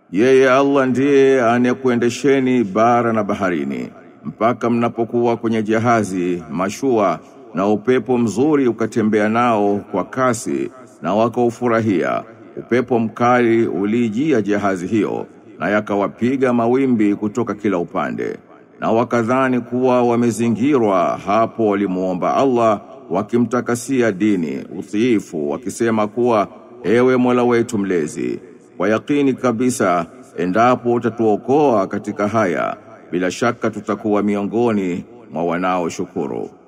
Yeye Allah ndiye anayekuendesheni bara na baharini mpaka mnapokuwa kwenye jahazi mashua na upepo mzuri ukatembea nao kwa kasi na wakaufurahia upepo mkali ulijia jahazi hiyo na yakawapiga mawimbi kutoka kila upande na wakadhani kuwa wamezingirwa hapo walimuomba Allah wakimtakasia dini utiifu wakisema kuwa ewe Mola wetu mlezi kwa yakini kabisa endapo utatuokoa katika haya bila shaka tutakuwa miongoni mwa wanaoshukuru